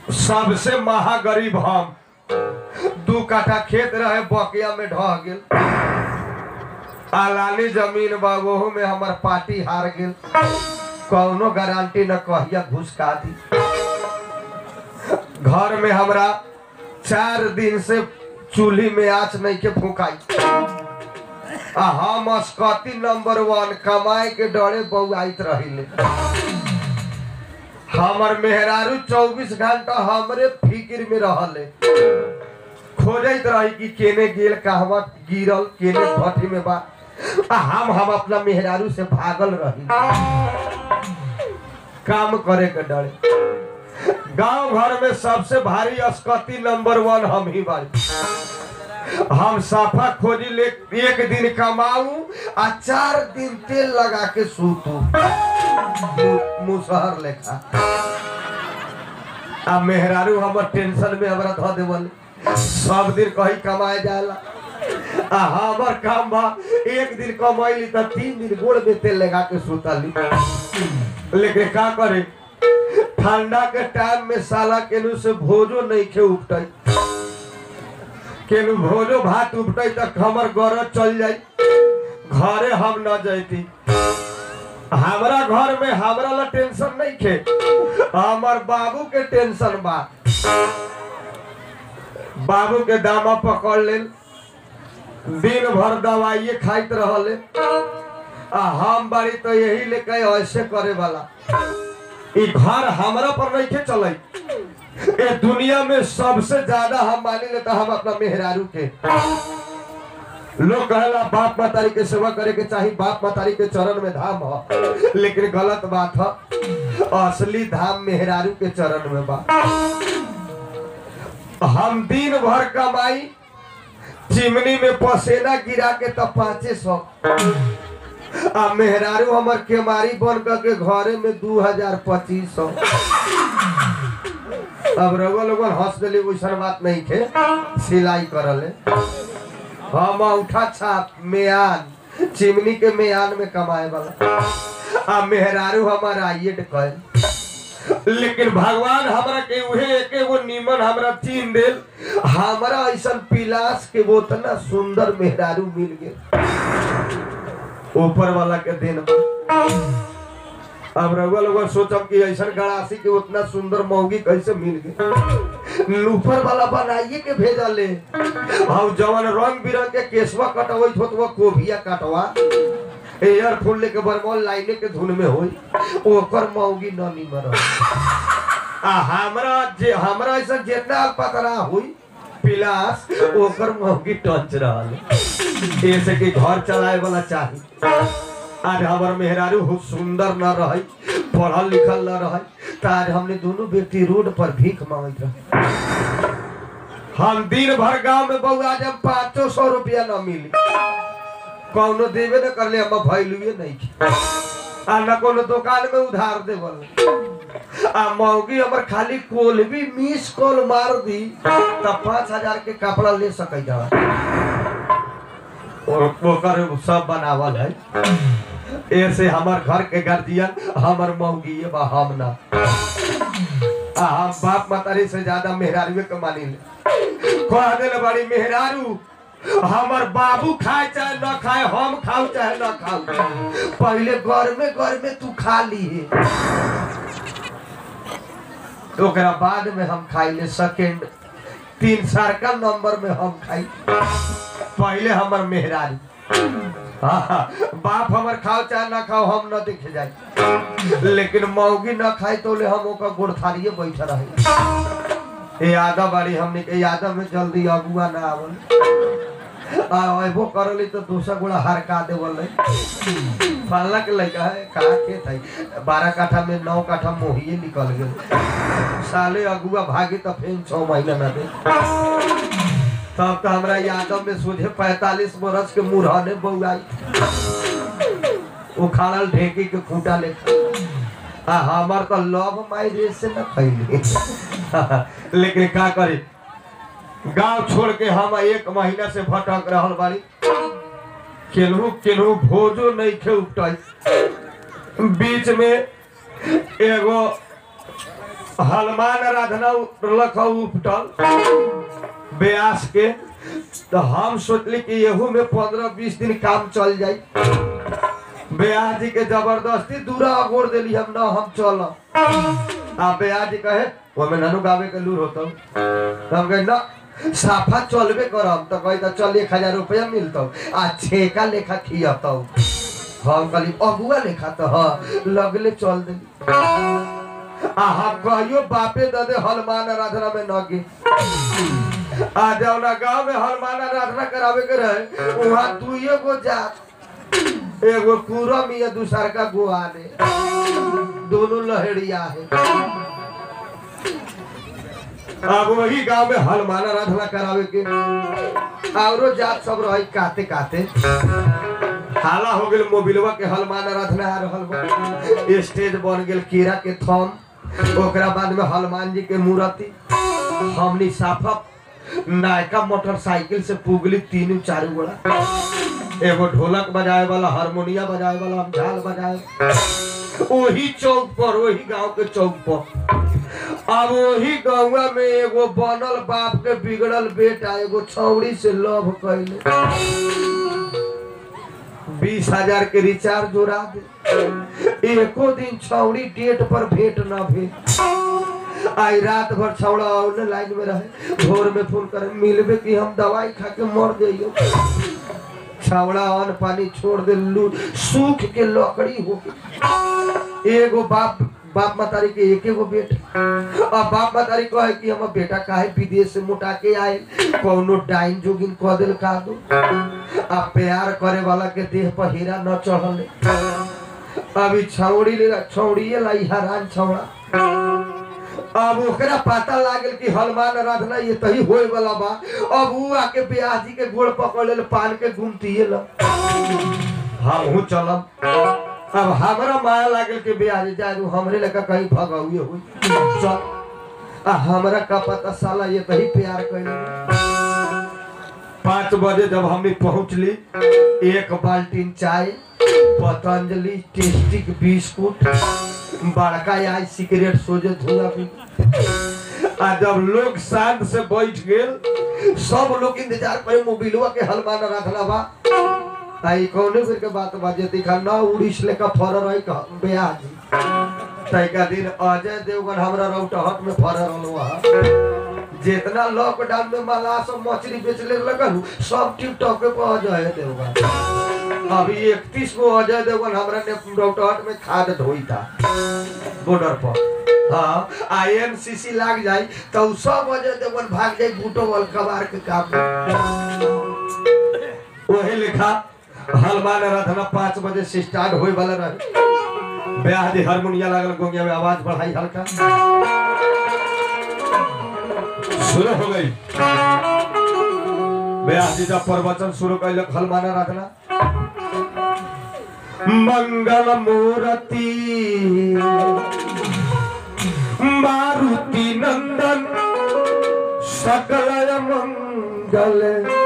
सबसे महागरीब हम दू काठा खेत रहे बकिया में ढह गेल आलानी जमीन बा ओहू में हमर पार्टी हार गेल कौनो गारंटी न कहिया घुसका दी घर में हमरा चार दिन से चूल्ही में आँच नहीं के फूकाई आ हम अस्कती नंबर वन कमाए के डरे बउआइत रहिले हमर मेहरारू चौबीस घंटा हमरे फिक्र में रहले खोजत रही कि केने गेल कहवा गिरल केने भट्टी में बा आ हम हम अपना मेहरारू से भागल रही काम करे के डरे गांव घर में सबसे भारी अस्कती नंबर वन हम ही बारी हम साफा खोजी ले एक दिन कमाऊ आ चार दिन तेल लगा के सूतू मु- मुसहर लेखा आ मेहरारू हमर टेंशन में हमरा धऽ देवल सब दिन कहीं कमाए जाला आ हमर काम बा एक दिन कमैली त तीन दिन गोड़ में तेल लगा के सुतली लेकिन का करे ठंडा के टाइम में साला केनू से भोजो नहीं खे उपटै केनू भोजो भात उपटै त हमर गरज चल जाई घरे हम न जैती हमरा घर में हमरा ला टेंशन नहीं खे हमर बाबू के टेंशन बा बाबू के दामा पकड़ लेल दिन भर दवाइये खाइत रहले आ हम बारी तो यही लेके ऐसे करे वाला ई घर हमरा पर नहीं के चले ए दुनिया में सबसे ज्यादा हम मानी लेता हम अपना मेहरारू के लोग कहला बाप मातारी के सेवा करे के चाही बाप मातारी के चरण में धाम ह लेकिन गलत बात ह असली धाम मेहरारू के चरण में बा हम दिन भर कमाई चिमनी में पसेना गिरा के तब पाँचे सौ आ मेहरारू हमर केमारी बन के घरे में दू हजार पच्चीस सौ अब रगो लोगन हंस देली वैसन बात नहीं थे सिलाई करले हम उठा छाप मेयान चिमनी के मेयान में कमाए वाला आ मेहरारू हमारा आइए कहे लेकिन भगवान हमरा के उहे एके गो नीमन हमरा चीन देल हमरा ऐसन पिलास के वो उतना सुंदर मेहरारू मिल गेल ऊपर वाला के दिन अब रउआ लोग सोचब कि ऐसन गड़ासी के उतना सुंदर मौगी कैसे मिल गई ऊपर वाला बनाइए के भेजले और जवन रंग बिरंग के केसवा कटवैत होत वो कोभिया कटवा एयर फूल लेके बरमौल लाइने के धुन में होई ओकर मौगी न निमर आ हमरा जे हमरा ऐसा जितना पतरा हुई पिलास ओकर मौगी टंच रहल ऐसे कि घर चलाए वाला चाही आज हमार मेहरारू बहुत सुंदर न रही पढ़ल लिखल न रही तो आज हमने दोनों व्यक्ति रोड पर भीख मांगत रहे हम दिन भर गांव में बउआ जब पाँचो सौ रुपया न मिली कौनो देवे न करले हम भैलुए नहीं की। आ न कोनो दुकान में उधार देवल आ मौगी हमर खाली कोल भी मिस कॉल मार दी तब पाँच हजार के कपड़ा ले सकै जा और ओकर सब बनावल है ऐसे हमार घर के गार्जियन हमर मौगी बा हम ना आ हम बाप मातारी से ज्यादा मेहरारू के मानी ले कह देले बड़ी मेहरारू हमर बाबू खाए चाहे न खाए हम खाऊ चाहे न खाऊ पहले घर में घर में तू खा ली ओकरा बाद में हम खाई ले सेकेंड तीन सर्कल नंबर में हम खाई पहले हमर मेहरारू हाँ, बाप हमर खाओ चाहे ना खाओ हम न देखे जाए लेकिन मौगी न खाए तो ले हम ओकर गोड़थारिये बैठे रहे ए आधा बाड़ी हमने के यादव में जल्दी अगुआ ना आवल आ अबो करली तो दूसरा गोड़ा हरका देवल फलना के लड़का है कहा खेत है बारह काठा में नौ काठा मोहिए निकल गए साले अगुआ भागे तो फिर छह महीना ना दे तब तो हमरा यादव में सोझे पैतालीस बरस के मुरहने बउआई उखाड़ल ढेकी के खूंटा ले आ हमार तो लव मैरिज से न खैले लेकिन का करे गांव छोड़ के हम एक महीना से भटक रहल बाड़ी केनहू केनहू भोजो नहीं खे उपटाई बीच में एगो हनुमान आराधना लख उपटल ब्यास के तो हम सोचली कि एहू में पंद्रह बीस दिन काम चल जाई ब्यास जी के जबरदस्ती दूरा अगोड़ देली हम ना हम चल आ ब्यास जी कहे ओमे ननु गावे के लूर होता तो हम कहे ना साफा चलबे करम तो कही तो चल एक हजार रुपया मिलता आ छेका लेखा खियता हम कहली अगुआ लेखा तो हाँ लगले चल देली आ हम कहियो बापे ददे हनुमान आराधना में न गे आ जौना गांव में हनुमान आराधना करावे के रहे वहाँ दुइये गो जात एगो पूरम या दूसर का गोआ ने दोनों लहरिया है अब वही गांव में हनुमान आराधना करावे के औरो जात सब रही काते काते हाला हो गेल मोबिलवा के हनुमान आराधना आ रहल बा स्टेज बन गेल कीड़ा के थम ओकरा बाद में हनुमान जी के मूर्ति हमनी साफा नायका मोटरसाइकिल से पुगली तीनों चारू गोड़ा एगो ढोलक बजाए वाला हारमोनिया बजाए वाला हम झाल बजाए वही चौक पर वही गांव के चौक पर अब वही गौवा में एगो बनल बाप के बिगड़ल बेटा एगो छौड़ी से लव कैले बीस हजार के रिचार्ज जोड़ा दे एको दिन छौड़ी डेट पर भेंट न भेल आई रात भर छौड़ा ऑनलाइन में रहे भोर में फोन करे मिलबे कि हम दवाई खा के मर जाइयो छावड़ा अन्न पानी छोड़ दे लू सूख के लकड़ी हो गई एगो बाप बाप मतारी के एक एगो बेटा अब बाप मतारी कहे कि हम बेटा काहे विदेश से मुटा के आए कौनो डाइन जोगिन कह दिल का दो आ प्यार करे वाला के देह पर हीरा न चढ़ले अभी छौड़ी ले छौड़िए लाई हरान छौड़ा अब ओकरा पता लागल कि हनुमान आराधना ये तही होए वाला बा अब ऊ आके ब्याह जी के गोड़ पकड़ ले पान के घूमतिए ल हमहू चलम अब हमरा माया लागल कि ब्याह जी जाए हमरे लगा कहीं भगौए हुई चल आ हमरा का पता साला ये तही प्यार कैले पाँच बजे जब हमने पहुंचली एक बाल्टीन चाय पतंजलि टेस्टिक बिस्कुट बड़का आई सिगरेट सोजे धुआं भी आ जब लोग शांत से बैठ गेल सब लोग इंतजार करे मोबिलवा के हनुमान आराधना बा आई कौने फिर के बात बाजे दिखा ना उड़ीस लेका फर रही का ब्याह जी तैका दिन अजय देवगन हमरा रौटहट में फर रहलो वहाँ जितना लॉकडाउन में माला सब मछली बेचले लगल सब टिकटॉक पे अजय देवगन अभी इकतीस को अजय देवगन हमरा ने रौटहट में खाद ढोई था बॉर्डर पर हाँ आईएमसीसी लाग जाई तो उ सब अजय देवगन भाग जाई बूटो वाल कबार के काम वही लिखा हनुमान आराधना पाँच बजे से स्टार्ट होए वाला रहे ब्याह जी हारमोनिया लागल गोंगिया में आवाज बढ़ाई हल्का शुरू हो गई ब्याह जी जब प्रवचन शुरू कैलक हनुमान आराधना मंगल मूर्ति मारुति नंदन सकल मंगल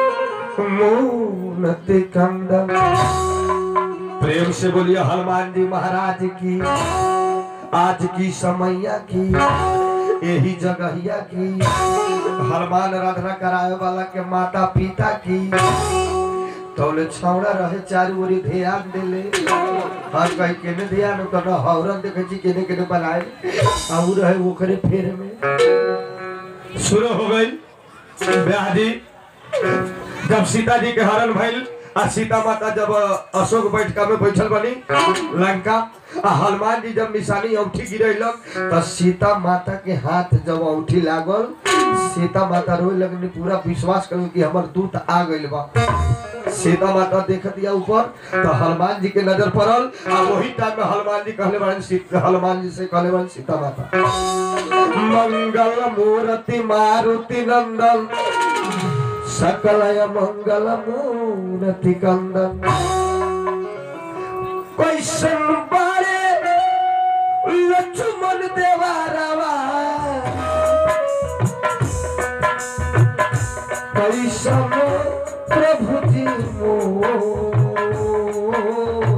मूर्ति कंदन प्रेम से बोलिए हनुमान जी महाराज की आज की समैया की यही जगहिया की हनुमान आराधना कराए वाला के माता पिता की तौले छौड़ा रहे चारू ओरी ध्यान देले हर कहीं केने ध्यान तो न हौरन देखे छी केने केने बनाए आऊ रहे ओकरे फेर में शुरू हो गई ब्याह जी जब सीता जी के हरण भइल आ सीता माता जब अशोक बैठका में बैठल बनी लंका आ हनुमान जी जब निशानी औठी गिरेलक त सीता माता के हाथ जब औठी लागल सीता माता रोए लगनी पूरा विश्वास करू कि हमर दूत आ गइल बा सीता माता देख दिया ऊपर तो हनुमान जी के नजर पड़ल आ वही टाइम में हनुमान जी कहले बड़न सीता हनुमान जी से कहले बड़न सीता माता मंगल मूर्ति मारुति नंदन सकलय मंगल मूर्ति कंदन कैसन बारे लक्ष्मण देवारवा कैसन प्रभु जी मोर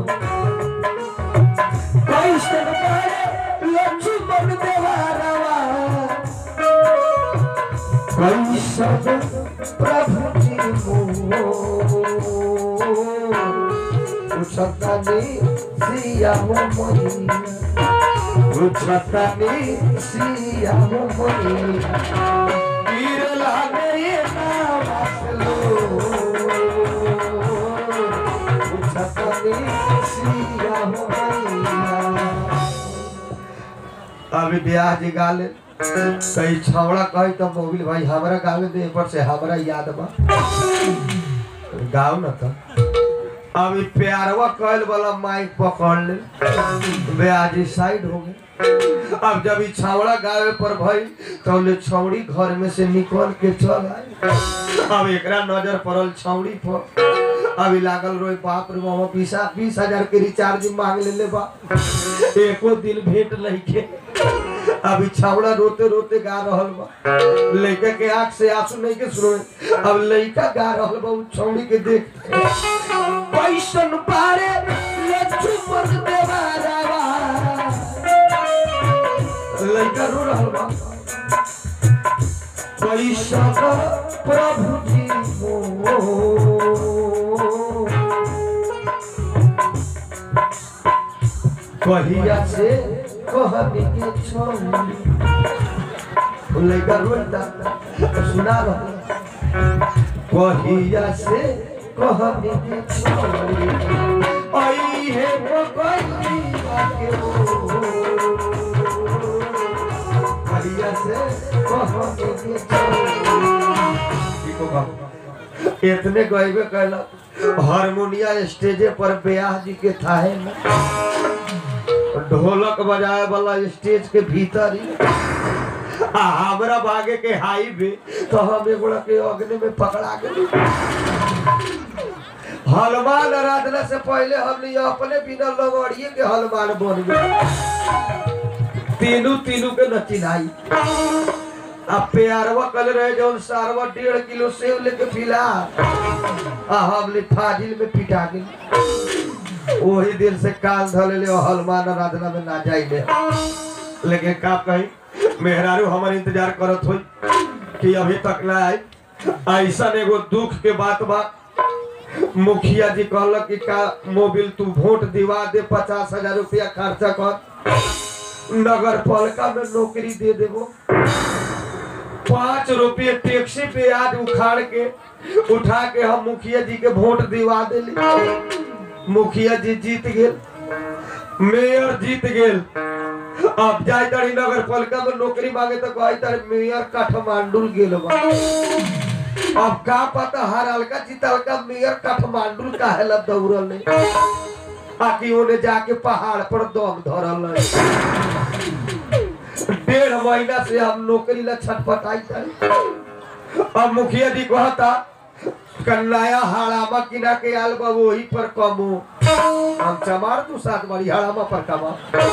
कैसन बारे लक्ष्मण देवारवा कैसन प्रभु जी उछतनी सिया हो मैया उछतनी सिया हो मैया गिर लागे नामसलो उछतनी सिया हो मैया अभी ब्याह जी गाले कई छावड़ा कही तो मोबिल भाई हमरा गावे दे पर से हमरा याद बा गाओ ना तो अभी प्यारवा कहल वाला माइक पकड़ ले ब्याजी साइड हो गए अब जब ई छावड़ा गावे पर भाई तो ले छौड़ी घर में से निकल के चल आए अब एकरा नजर पड़ल छौड़ी पर अभी लागल रोए बाप रे मामा बीसा बीस हजार के रिचार्ज मांग ले ले बा एको दिन भेंट लइके अभी छावड़ा रोते रोते गा रहल बा लइका के आंख से आंसू नहीं के सुने अब लइका गा रहल बा उ छौड़ी के देख पैसन पारे ले चुमक देवारावा लइका रो रहल बा पैसा प्रभु जी हो कहिया से कहबी के छोड़ी लइका रोता सुना रहा कहिया से कहबी के छोड़ी आई है पकड़िया के हो कहिया से कहबी के छोड़ी इको गाओ। इतने गईबे कहला हारमोनिया स्टेजे पर ब्याह जी के थाहे में ढोलक बजाए वाला स्टेज के भीतर ही आ हमरा भागे के हाईवे तो हम एगोड़ा के अग्नि में पकड़ा गए हनुमान आराधना से पहले हमने ये अपने बिना लगड़िए के हनुमान बन गए तीनों तीनों के न चिन्हाई अब प्यारवा कल रहे जौन सारवा डेढ़ किलो सेव लेके पिला आ हमने फाजिल में पिटा गई वही दिन से कान धले ले हनुमान आराधना में ना जाइले लेकिन का कही मेहरारू हमार इंतजार करत होई कि अभी तक ना आई ऐसा एगो दुख के बात बा मुखिया जी कहलक कि का मोबिल तू वोट दिवा दे पचास हजार रुपया खर्चा कर नगर पालिका में नौकरी दे देबो पाँच रुपये टैक्सी पे आज उखाड़ के उठा के हम मुखिया जी के वोट दिवा दिली मुखिया जी जीत गेल मेयर जीत गेल अब जाय तारी नगर पालिका में नौकरी मांगे तो कही तारी मेयर काठमांडू गेल बा अब का पता हर हल्का जीतल का मेयर काठमांडू काहे ला दौड़ल है आकि ओने जाके पहाड़ पर दम धरल है डेढ़ महीना से हम नौकरी ला छटपटाई तारी अब मुखिया जी कहता कन्नाया हाड़ामा किना के आल बा वही पर कमो हम चमार तू सात बारी हाड़ामा पर कमा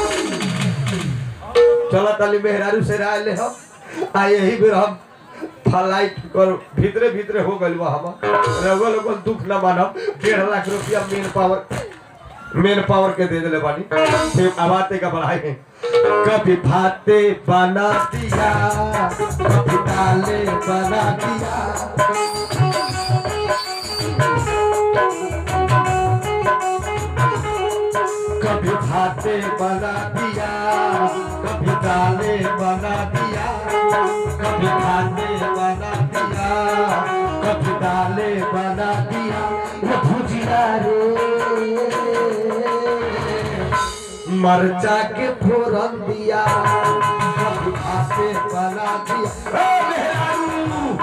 चला ताली मेहरारू से राय ले हम आ यही बेर हम फ्लाइट कर भीतरे भीतरे हो गइल बा हम रउआ लोगन दुख ना मानब डेढ़ लाख रुपया मेन पावर मेन पावर के दे दिले बानी फिर आवाते का बढ़ाई है कभी भाते बना दिया कभी दाले बना दिया कभी भाते बना दिया कभी दाले बना दिया कभी भाते बना दिया कभी दाले बना दिया वो भुजिया रे मरचा के फोरन दिया कभी भाते बना दिया ए मेहरारू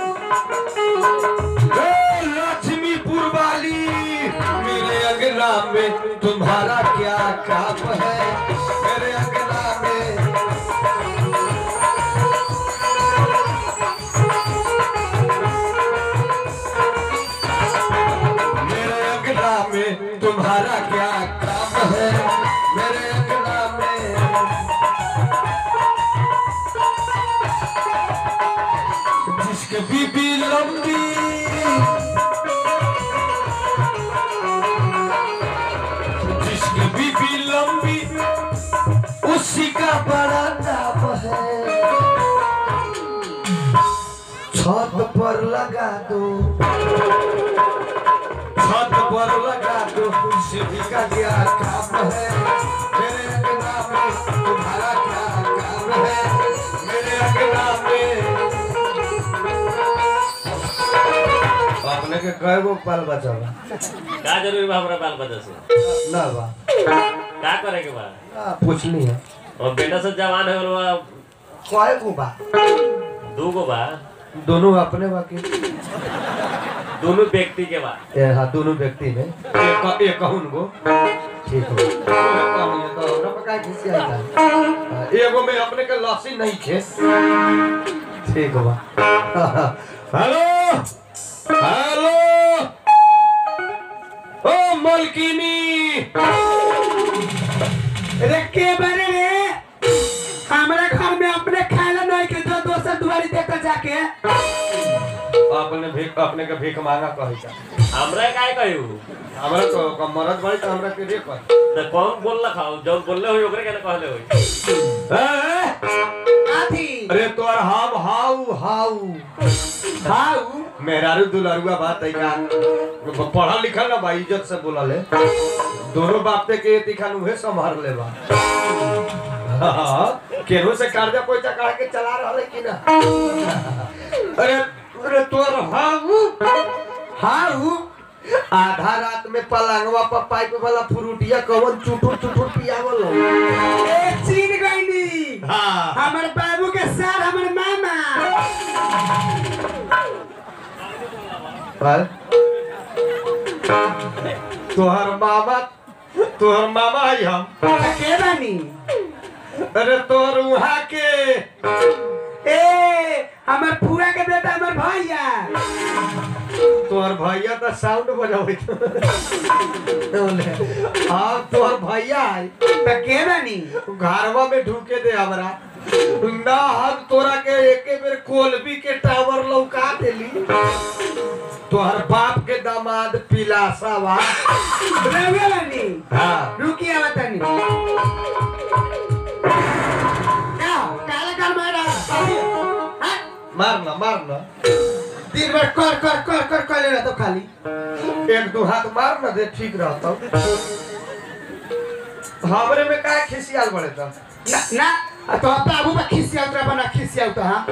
ए लक्ष्मीपुर वाली मेरे अगना में तुम्हारा क्या काम है मेरे अगना में मेरे अगना में तुम्हारा क्या काम है मेरे अगना में जिसके बीबी लंबी जिसकी बीबी लंबी उसी का बड़ा नाम है छत पर लगा दो छत पर लगा दो सीढ़ी का क्या काम है मेरे अगना में तुम्हारा क्या काम है मेरे अगना में अपने के कय गो बाल बचा बा का जरूरी बा हमरा बाल बच्चा से ना बा का करे के बा आ, पूछनी है और बेटा से जवान है बा कय गो बा दू गो बा दोनों अपने बाकी दोनों व्यक्ति के बा ए हाँ दोनों व्यक्ति में एक एक कहून गो ठीक हो तो हमरा पर का खिसी आई था हाँ, एगो में अपने के लस्सी नहीं थे ठीक बा हेलो हेलो ओ मलकिनी रे के बारे रे हमरा घर में अपने खाना नहीं के जो दोसर दुआरी देखकर जाके अपने भीख अपने के भीख मांगा कही था हमरा काय कहू हमरा तो क- मरद बड़ी तो हमरा के रे कही तो कौन बोल रखा हो जब बोलले हो ओकरे के कहले हो आथी अरे तोर हम हाउ हाउ हाउ मेहरारू दुलरुआ बात है का पढ़ल लिखल ना भाई इज्जत से बोला ले दोनों बाप पे के तिखान उहे संभाल ले बा हाँ, केहू से कर्जा पैसा काढ़ के चला रहा है कि ना अरे अरे तोर हाउ हाउ आधा रात में पलंगवा पर पाइप वाला फ्रूटिया कवन चुटुर चुटुर पियावल हो ए चीन गईनी हाँ हमर बाबू के सार हमर मामा पर तोहर मामा तोहर मामा है हम के बानी अरे तोहर वहाँ के ए हमर फुआ के बेटा हमर भैया तोहर भैया तो साउंड बजावे हाँ तोहर भैया है त के बानी घरवा में ढूके दे हमरा ना हम तोरा के एके बेर कोलबी के टावर लौका देली तोहर बाप के दामाद पिलासा बा रवे बानी हाँ रुकी आवत तनी का काला कर मारा हाँ? मारना मारना दिन भर कर कर कर कर कर ले तो खाली एक दो हाथ मार ना दे ठीक रहता हमरे में का खिसियाल बड़े था ना ना तो बाबू बा खिसिया उतरा बना खिसिया उतरा हाँ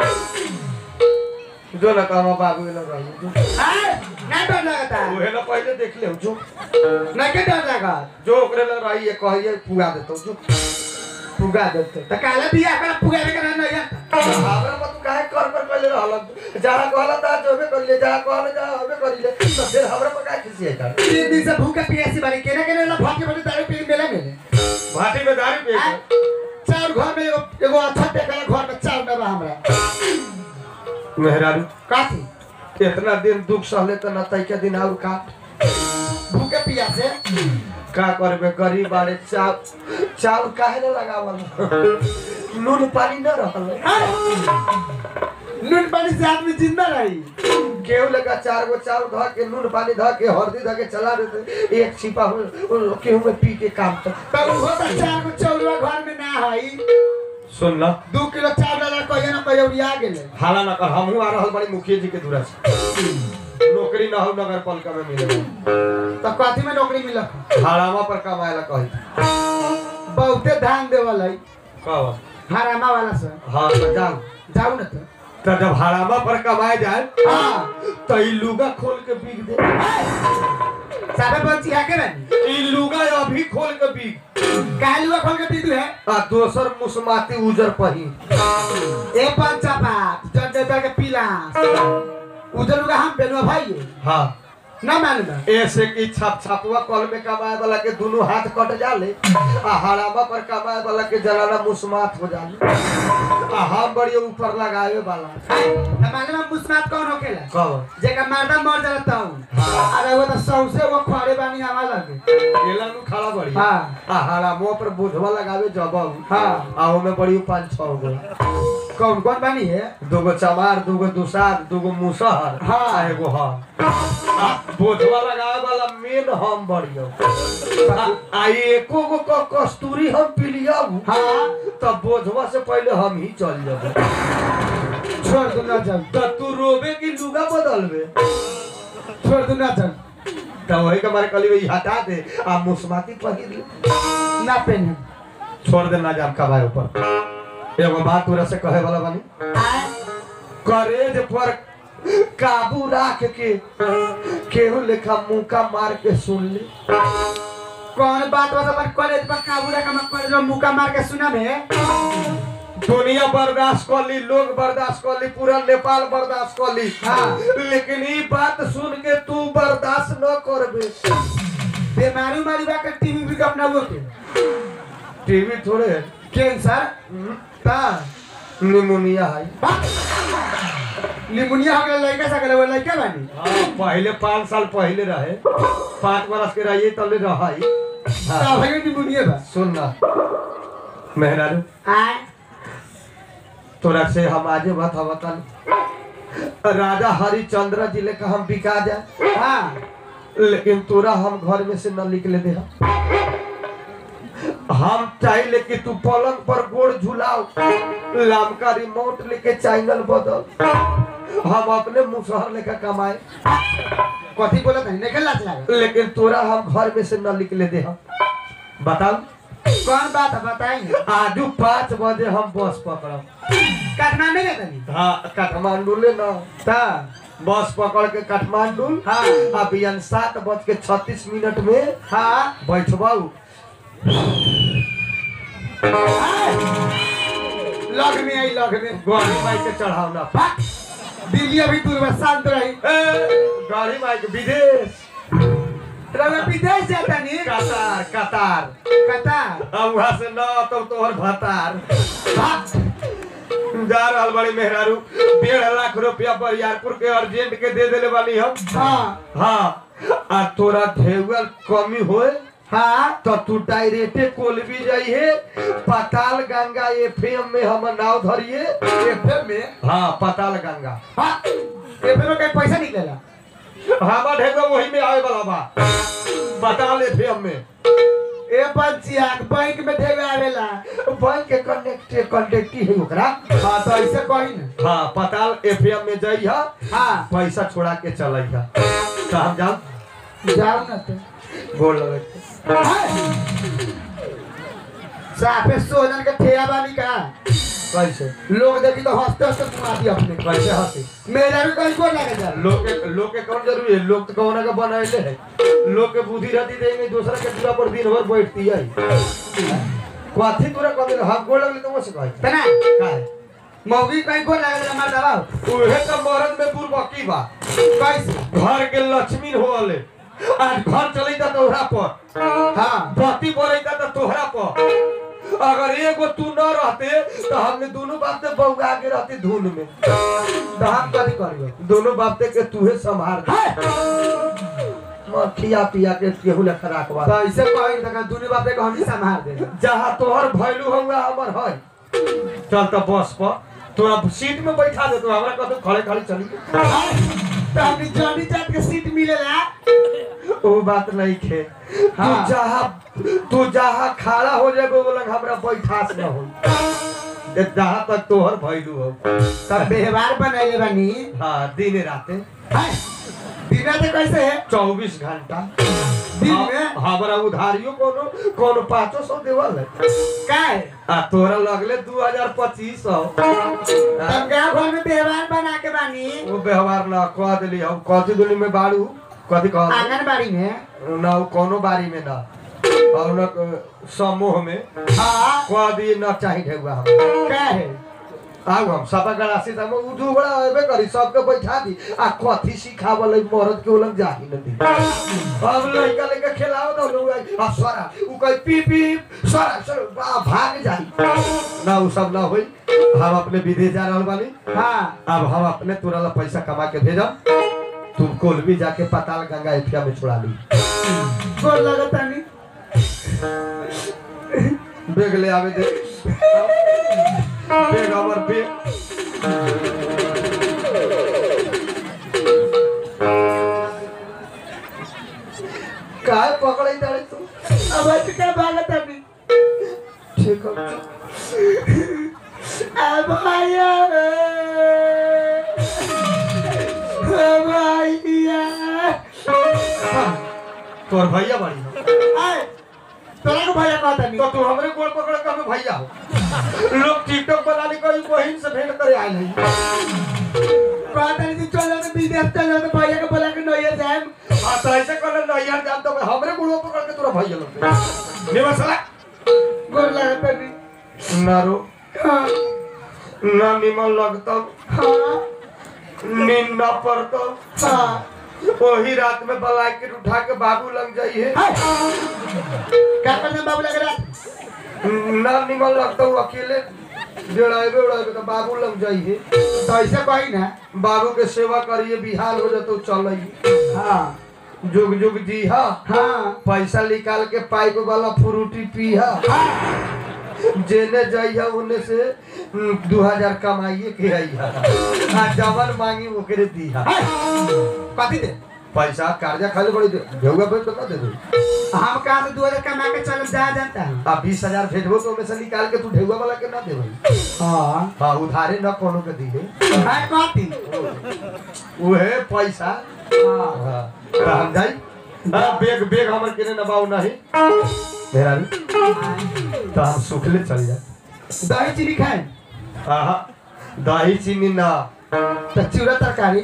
जो ना काम बाबू ना रही जो हाँ? ना डर लगता उहे ना पहले देख ले जो ना के डर लगा जो ओकरे लग रही है कहिए पुगा देतो जो पुगा देते तो काला बिया कर पुगा के करना नहीं आता हमरा पर तू काहे कर कर कर ले रहल जहाँ कहला ता जोबे कर ले जहाँ कहला जा हबे कर ले तो फिर हमरा पर काहे खिसिया था तीन दिन से भूखे पियासी बारी केना केना ला भाग के बड़े दारू पी के मेला में भाटी में दारू पे हाँ? चार घर में एगो एगो अच्छा टेकला घर में चार डब्बा हमरा मेहरारू काथी इतना दिन दुख सहले त न तैके दिन और काट भूखे पियासे का करबे गरीब बाड़े चाव चाव काहे न लगावल नून पानी न रहल नून पानी से आदमी जिंदा रही केहू लगा चार गो चाव ध के नून पानी ध के हल्दी ध के चला देते एक छिपा हो हो- केहू में पी के काम तो तब वो तो चार गो चौलवा घर में ना हई सुन ना दू किलो चार डॉलर कहियो ना कहियो उड़िया गेले हाला न कर हमहू आ रहल बड़ी मुखिया जी के दूरा से नौकरी न हो नगर पालिका में मिले तो कथी में नौकरी मिलक भाड़ावा पर कमाए ला कही बहुते ध्यान देवल है कब हरामा वाला से हाँ तो जाओ जाऊ ना तो तो जब भाड़ावा पर कमाए जाए हाँ तो ई लुगा खोल के बिक दे साबे बंची है के बनी ई लुगा अभी खोल के बिक कालुआ खोल के पीतू है आ दोसर मुसमाती उजर पही ए पंचा बात जड्डे दर के पीला उधर लुगा हम बेलवा भाई हाँ ना मालूम ऐसे की छाप छापुआ कल में कमाए वाला के दोनों हाथ कट जाले आ हरामा पर कमाए वाला के जलाना मुसमात हो जाले आ हम बड़ी ऊपर लगावे वाला ना मालूम मुस्मात कौन होखेला कब जेका मर्दा मर जाला तऊ हाँ। अरे वो तो सौसे वो खड़े बानी हवा लगे केला नु खड़ा बड़ी हाँ। आ हरामो पर बुधवा लगावे जब हाँ। आ ओमे बड़ी पांच छह गो कौन कौन बानी है दूगो चमार दूगो दुसार दूगो मुसहर हाँ। आ एगो हम आ बोझवा लगावे वाला मेन हम बढ़ियो आ- आ एको गो क- कस्तूरी हम पिलियब हाँ तब बोझवा से पहले हम ही चल जब छोड़ दू ना चल तो तू रोबे की लुगा बदलबे छोड़ दू ना चल तो वही के मारे कली वही हटा दे आ मुस्माती पहिर ले ना पहने छोड़ दे ना जाम कबाए ऊपर एगो बात तोरा से कहे वाला बानी करेज पर काबू राख के केहू लेखा मुका मार के सुन ले कौन बात बस अपन कॉलेज पर काबू रखा मैं कॉलेज में मुका मार के सुना में दुनिया बर्दाश्त कर ली लोग बर्दाश्त कर ली पूरा नेपाल बर्दाश्त कर ली हाँ। लेकिन ई बात सुन के तू बर्दाश्त न करबे बीमारी उमारी बा के टीवी भी अपना वो के टीवी थोड़े कैंसर ता निमोनिया है निमोनिया हो गया लड़का सा गया वो लड़का बानी हाँ, पहले पाँच साल पहले रहे पाँच बरस के रहिए तले रहाई ता हाँ, भाई निमोनिया बा सुन ना मेहरारू आए तोरा से हम आजे बात हवतन राजा हरिचंद्र जी लेकर हम बिका जाए हाँ लेकिन तोरा हम घर में से न निकले दे हम चाहे कि तू पलंग पर गोड़ झुलाओ लामका रिमोट लेके चैनल बदल हम अपने मुसहर लेकर कमाए कथी बोला था निकल लाच लगा लेकिन तोरा हम घर में से न निकले दे बताओ कौन बात है बताएंगे आजू पाँच बजे हम बस पकड़ब काठमांडू गए तनी हाँ काठमांडू ले ना ता बस पकड़ के काठमांडू हाँ। अब बिहान सात बज के छत्तीस मिनट में हाँ बैठबाऊ लग में आई लग में गाड़ी माई के चढ़ावना भाग दिल्ली अभी दूर में शांत रही ए, गाड़ी माई के विदेश रवा विदेश जाता नहीं कतार कतार कतार अब वहां से न तब तोहर भतार भाग जा रहल बड़ी मेहरारू डेढ़ लाख रुपया बरियारपुर के अर्जेंट के दे देले वाली हम हाँ हाँ आ तोरा ढेउल कमी होए हाँ तो तू डायरेक्टे कोलबी जाइए पाताल गंगा एफएम में हम नाव धरिए एफएम में हाँ पाताल गंगा हाँ एफएम में कहीं पैसा निकलेला हमारा ढेउआ वही में आवे वाला बा पाताल एफएम में ए पंचिया बैंक में ढेर आवेला बैंक के कनेक्ट कनेक्ट है ओकरा हाँ तो ऐसे कही ना हाँ पाताल एफएम में जाइए हाँ पैसा छोड़ा के चलइहा तो हम जाओ जाओ ना तो गोल लगे साफे सोजन के ठेया बानी का कैसे लोग देखी तो हंसते हंसते सुना दी अपने कैसे हंसी मेरा भी कहीं को लगे जा लोग के लोग के कौन जरूरी है लोग तो कौन का बनाए है लोग के बुद्धि रहती देंगे दूसरा के दूरा पर दिन भर बैठती है कथी तोरा कभी हम गोल लगले तो वो से कहे तना का है मौगी कहीं को लगे जा मार दबाओ उहे तो मरद में बुरबकी बा कैसे घर के लक्ष्मी होले आज घर चलैता तोहरा पर हाँ बत्ती बरैता तो तोहरा पर अगर एगो तू न रहते तो हमने दोनों बाप से बउगा के रहते धुन में तो हम कथी करियो दोनों बाप के तूहे संभाल मत खिया पिया के केहू ले खराक बा तो ऐसे कही तो दुनी बापे को हम ही संभाल दे जहाँ तोहर भैलू हुआ हमर है चल तो बस पर तोरा सीट में बैठा दे तो हमरा कहतो खड़े खड़े चली तो हमने जॉनी जात के सीट मिलेला वो बात नहीं खे तू हाँ। जहाँ तू जहाँ खड़ा हो जाए वो लग हमरा बैठास न हो जहाँ तक तोहर भैलू हो तब व्यवहार बनाइले बानी हाँ दिन राते हाय दिना तो कैसे है चौबीस घंटा दिन में हमारा उधारियों कोनो कोनो पाँचो सौ देवल है का है आ तोरा लगले दू हजार पच्चीस सौ तब गाँव घर में व्यवहार बना के बानी वो व्यवहार ना कह दिली हम कथी दुनी में बाड़ू कथी कह आंगनबाड़ी में ना वो कोनो बारी में ना और न क- समूह में हाँ कह दिए न चाही ढेउआ हम का है आउ हम सपा गड़ासी त हम उठू बड़ा अबे करी सबके बैठा दी आ कथी सिखावल है मरद के उलंग जाही न दी अब लड़का लेके खेलाओ ना लोग आई, आ स्वरा उ कह पी पी स्वरा स्वरा बा- भाग जाई ना उ सब ना होई हम अपने विदेश जा रहल बानी हाँ अब हम अपने तुरंत पैसा कमा के भेजब तुम कोलबी जाके पाताल गंगा एफिया में छुड़ा ली गोर लगता नहीं बेग ले आवे दे बेग हमर बेग काय पकड़े जाए तू अब ऐसे क्या भागता नहीं ठीक है अब आया तोर भैया बड़ी हो आए तोरा को भैया कहता नहीं तो तू हमरे गोड़ पकड़ के हमें भैया हो लोग टिकटॉक बनाने को बहन से भेंट करे आए नहीं कहता नहीं चल जाते विदेश चल जाते भैया को बोला के नहीं जाए हाँ तो ऐसे कर नहीं यार जान तो हमरे गोड़ पकड़ के तोरा भैया लोग ने मसला गोर लगता नहीं ना रो हाँ ना निमन लगता हाँ नींद ना पड़ता हाँ वही रात में ब्लैकेट उठा के बाबू लग जाइए हाय। क्या करते बाबू लग रहा ना निमन लगता हूँ अकेले डेढ़ाइबे उड़ाइबे तो बाबू लग जाइए तो ऐसे कही ना बाबू के सेवा करिए बिहार हो जाते चल हाँ जुग जुग जी हा हाँ पैसा निकाल के पाइप वाला फ्रूटी पिया जेने जाइया उन्ने से हम्म, दू हजार कमाइए के आइया आ जवन मांगी ओकरे दिया हाय। कथी दे पैसा कर्जा खाली बड़ी दे भेउआ भेज तो का दे दे हम कहाँ से दो हजार कमा के चल जा जानता है आ बीस हजार भेजबो तो ओमे से निकाल के तू ढेउआ वाला के ना देबे हाँ हाँ उधारे न कोनो के दिए हाय कथी उहे पैसा हाँ हाँ तो हम जाई हाँ, बेग बेग हमर केने नबाऊ नहीं मेरा भी तो हम सुखले चल जाए दही चीनी खाए आहा दही चीनी ना तो चूड़ा तरकारी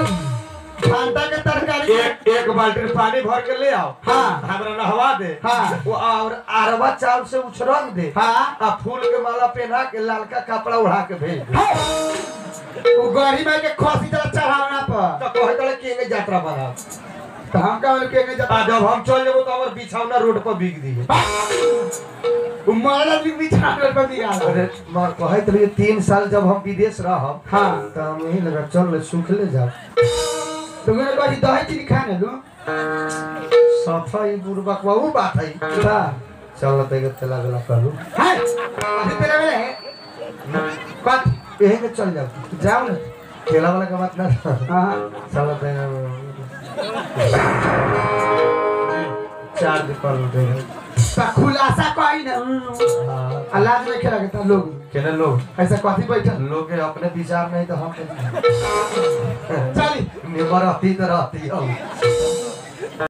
भांटा के तरकारी एक एक बाल्टी पानी भर के ले आओ हाँ हमरा नहवा दे हाँ। वो और अरवा चावल से उछरंग दे हाँ आ फूल के माला पहना के लालका कपड़ा उड़ा के भेज दे हाय। वो गरीब है के खोसी तरह चढ़ावना पर तो कहे तले केंगे यात्रा बना तो हम का बोले के जब आ जब हम चल जेबो तो हमर बिछौना रोड पर बिक दिए वो मारा भी बिछा पर भी गया अरे मां कहत रही तीन साल जब हम विदेश रहब हाँ तो हम यही लगा चल ले सुखले जा तो मैंने कहा दही चीनी खाने लो सफाई बुरबक वो बात है हाँ चल ते के तेला गला करू हाय अभी तेरा वाला है कौन यही के चल जाओ जाओ ना ठेला वाला का बात ना हाँ चल ते चार्ज कर दे तो खुलासा कही ना हाँ अल्लाह में खेला के लोग केने लोग ऐसा कथी बैठा लोग के अपने विचार नहीं तो हम चली निबर रहती तो रहती हम